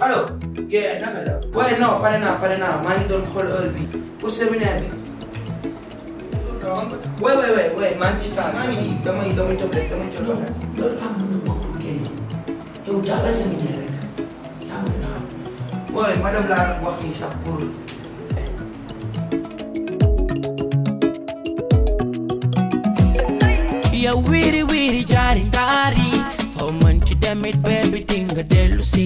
allo. yee naka la. waaye non pare naa pare naa maa ngi doon xool heure bi pour séminaire bi. waay waay waay waay maa ngi ci saa maa ngi nii damay damay toog rek damay toog rek. loolu laa mën a wax pour kenn yow jàppal séminaire rek yaa ngi gën a xam. waay madame laa wax nii sax pour. yow wiiri wiiri jaari ndaari foo mën ci demit beebi dinga dellu si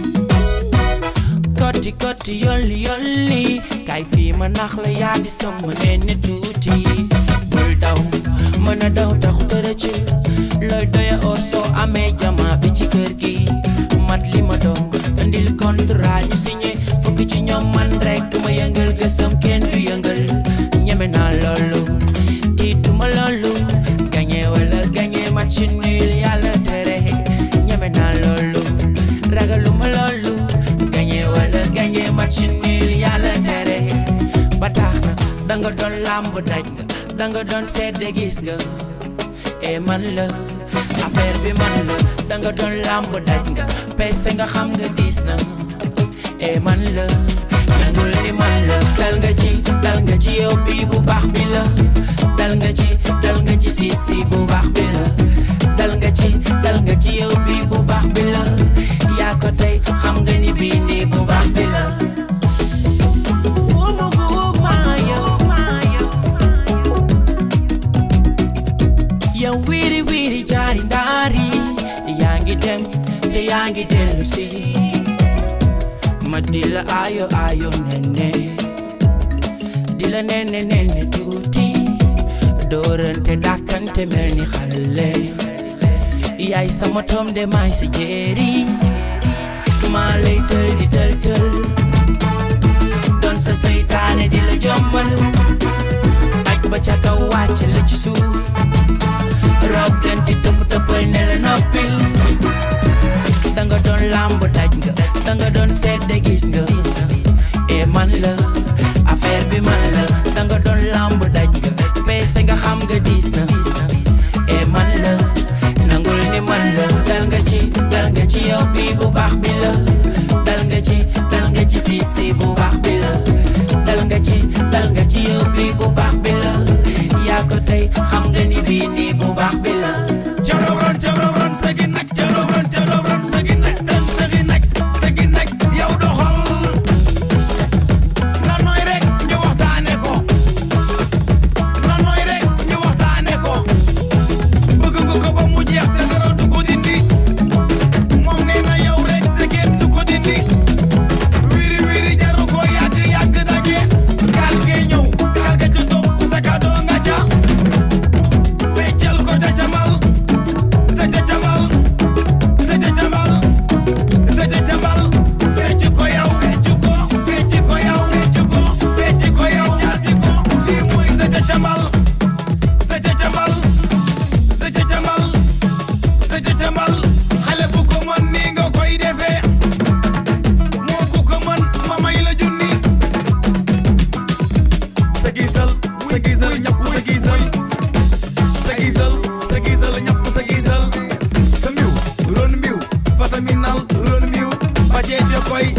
kotti kotti yolli yolli kay fii ma nax la yaa di sama nenne tuuti bul daw mën a daw taxu tërëc looy doya or soo amee jama bi ci kër gi mat li ma doon indil contrat ñu signé fukk ci ñoom man rek ma yëngal gësam kenn du yëngal ñeme naa loolu tiituma loolu gañe wala gañe match nul yàlla tere ñeme naa loolu ragaluma loolu gañe wala gañe match nul yàlla tere ba tax na danga doon làmb daj nga danga doon sedde gis nga e man la affaire bi man la danga doon làmb daj nga pese nga xam nga diis na e man la nangul ni man la dal nga ci dal nga ci yow bi bu baax bi la dal nga ci dal nga ci si si bu baax bi la dal nga ci dal nga ci yow bi bu baax bi la yaa ko tey xam nga ni bii nii bu baax bi la Wumu guma yow, yow. yow wiiri wiiri jaari ndaari yaa ngi dem te yaa ngi dellu si ma di la ayo ayo nene di la nene nene tuuti doorante dàkkante mel ni xale yaay sama tom de maay si jéeri maa lay tël di tël tël doon sa seytaane di la jommal aj ba ca kaw wàcc la ci suuf rogganti tëpp tëppal ne la noppil danga doon làmb daj nga danga doon sedde gis nga e man la affaire bi man la danga doon làmb daj nga peese nga xam nga diis na e man la nangul ni man la dal nga ci dal nga ci yow bi bu baax bi la dal nga ci dal nga ci si si bu baax bi la dal nga ci dal nga ci yow bi bu baax bi la yaa ko tey xam nga ni bii nii bu baax bi la Jalobran jalobran segi nak jalobran jalobran segi nak tan segi nak segi nak yow doxal na nooy rek ñu waxtaane ko na nooy rek ñu waxtaane ko bëgg nga ko ba mu jeex te dara du ko dindi moom nee na yow rek te kenn du ko dindi wiri wiri jaru ko yàgg yàgg daje gaal ngay ñëw gaal ga ca topp sa kadoo nga ca feccal ko ca camal sa ca camal sa ca camal sa ca camal fecc ko yow fecc ko fecc ko yow fecc ko fecc ko yow jaati ko lii mooy sa ca camal sa ca camal sa ca camal sa ca camal xale bu ko mën nii nga koy defee moo ku ko mën ma may la junni sa gisal sa gisal ñëpp sa gisal sa gisal sa gisal ñëpp sa gisal sa mbiw ron mbiw fataminal ron mbiw ba jeeje koy